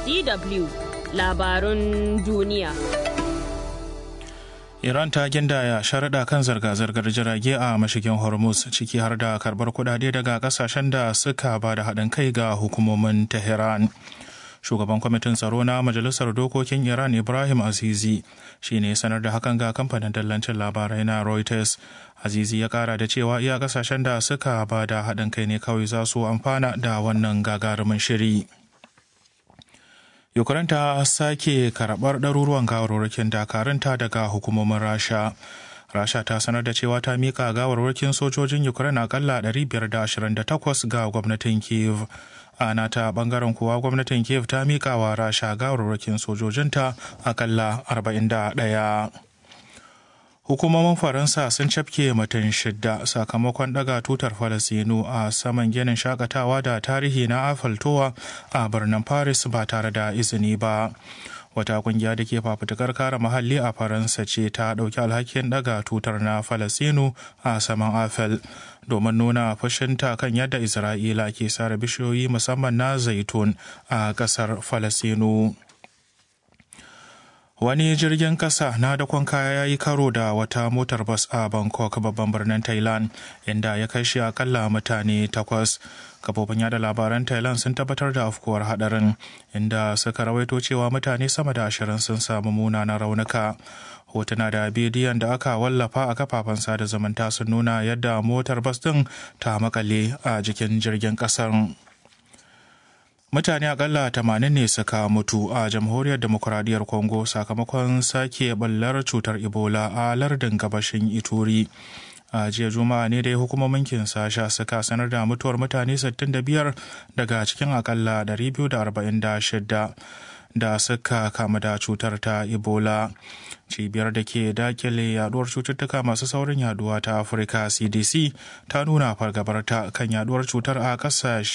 DW labarun duniya. Iran ta gindaya sharaɗa kan zirga-zirgar jirage a mashigin Hormuz ciki har da karbar kudade daga kasashen da suka ba da haɗin kai ga hukumomin Tehran. Shugaban kwamitin tsaro na Majalisar Dokokin Iran Ibrahim Azizi shi ne sanar da hakan ga kamfanin dallancin labarai na Reuters. Azizi ya kara da cewa iya kasashen da suka ba da haɗin kai ne kawai za su amfana da wannan gagarumin shiri. Ukraine ta sake karɓar ɗaruruwan gawarwakin dakarunta daga hukumomin Rasha. Rasha ta sanar da cewa ta mika gawarwakin sojojin Ukraine akalla 528 ga gwamnatin Kiev. A nata bangaren kuwa gwamnatin Kiev ta mika wa Rasha gawarwakin sojojinta akalla 41. Hukumomin Faransa sun cafke mutum shidda sakamakon daga tutar Falasinu a saman ginin shakatawa da tarihi na Afaltowa a birnin Paris ba tare da izini ba. Wata kungiya da ke fafutukar kare muhalli a Faransa ce ta ɗauki alhakin daga tutar na Falasinu a saman Afel domin nuna fushinta kan yadda Isra'ila ke sare bishiyoyi musamman na zaitun a ƙasar Falasinu. Wani jirgin kasa na dakon kaya ya yi karo da wata motar bas a Bangkok babban birnin Thailand inda ya kai shi akalla mutane takwas. Kafofin yada labaran Thailand sun tabbatar da afkuwar hadarin inda suka rawaito cewa mutane sama da ashirin sun samu munanan raunuka. Hotuna da bidiyon da aka wallafa a kafafen sada zumunta sun nuna yadda motar bas din ta makale a jikin jirgin kasar. mutane akalla tamanin ne suka mutu a jamhuriyar demokuraɗiyyar congo sakamakon sake ballar cutar ebola a lardin gabashin ituri a jiya juma'a ne dai hukumomin kinsasha suka sanar da mutuwar mutane 65 daga cikin akalla 246 da suka kama da cutar ta ebola cibiyar da ke dakile yaduwar cututtuka masu saurin yaduwa ta afirka cdc ta nuna fargabarta kan yaduwar cutar a kasashe